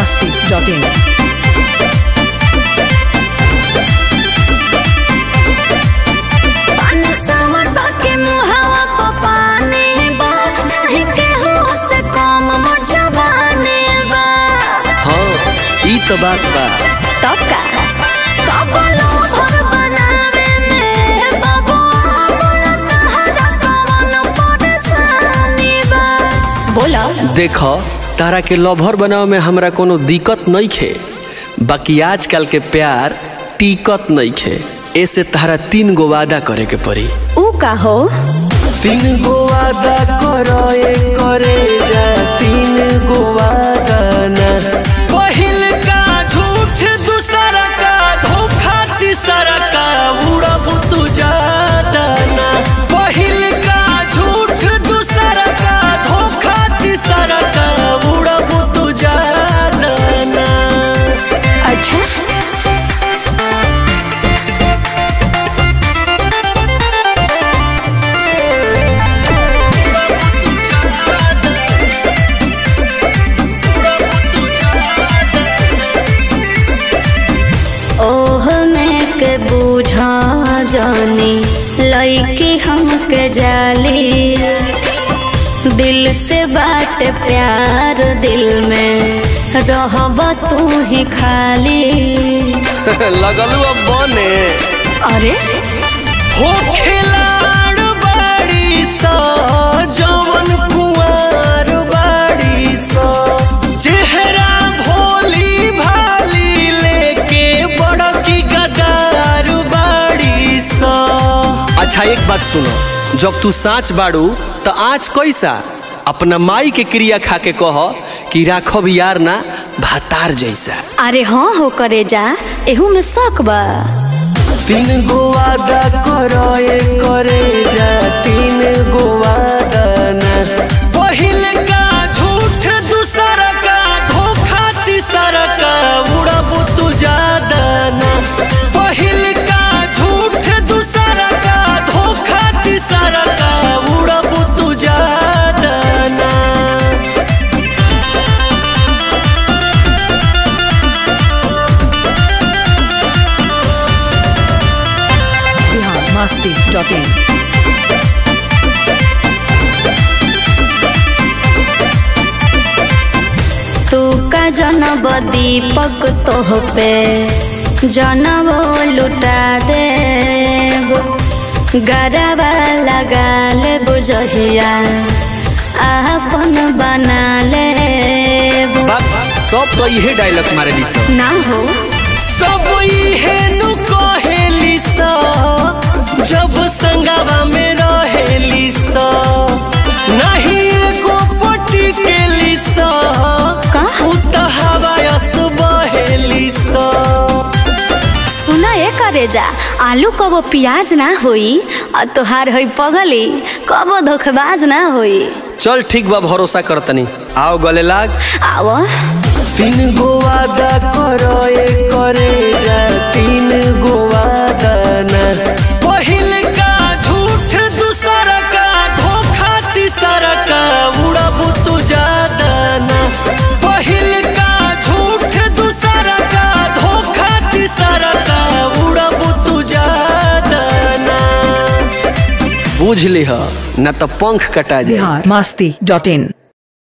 masti.in. पानी सावर बाके मुहावा प पानी बा नाही केहू से कम मोर जवानी बा हाँ ई तो बात बा तब का कबलो भर बनावे में बाबू बोला तहरा कवन परेशानी बा बोला देख तारा के लभर बनावे में हमरा कोनो दिक्कत नहीं खे बाकी आजकल के प्यार टिकत नहीं खे ऐसे तारा तीन गो वादा करे के पड़ी ऊ का हो तीन गो वादा करो करे जा तीन गो वादा ना पहिल का झूठ दूसरा का धोखा तीसरा का उड़ब तू जादा ना पहिल का झूठ दूसरा का धोखा तीसरा का उड़ब तू जादा ना अच्छा ओह में के बूझा जानी लईकी हमके जाली दिल से बात प्यार दिल में रहब तू ही खाली लगलू अब बने अरे हो खिलाड़ बाड़ी सा जवन कुंवर बाड़ी सा चेहरा भोली भाली लेके बड़की गदार बाड़ी सा अच्छा एक बात सुनो जब तू साँच बाड़ू तो आज कैसा अपना माई के क्रिया खा के कह कि राखब यार ना भातार जैसा अरे हाँ हो करे जा एहू में शक बा तीन गो वादा करो ए करे जा तीन गो वादा ना पहिल का झूठ दूसरा का धोखा तीसरा का उड़ब तू जादा ना पहिल का झूठ दूसरा का धोखा तीसरा का उड़ब तू जादा ना Bihar masti.in. तू का जनब दीपक तोह पे जनब लुटा दे गरबा लगा ले बुझहिया आपन बना ले बात सब तो इहे डायलॉग मारे सब ना हो सब इहे नु कहेली सा जब संगवा में रहेली सा नहीं एको पटी के लिसा का? हवायस बहेली सा सुना ए करे जा आलू कबो प्याज ना होई और तोहार होई पगली कबो धोखेबाज ना होई चल ठीक बा भरोसा करतनी आओ गले लाग आवा तीन गो वादा करो ए करे जा तीन गो वादा ना पहिल का झूठ दूसरा का धोखा तीसरा का उड़ब तू जादा ना पहिल का झूठ दूसरा का धोखा तीसरा का उड़ब तू जादा ना बुझ लिह ना तो पंख कटा जाए Bihar masti.in.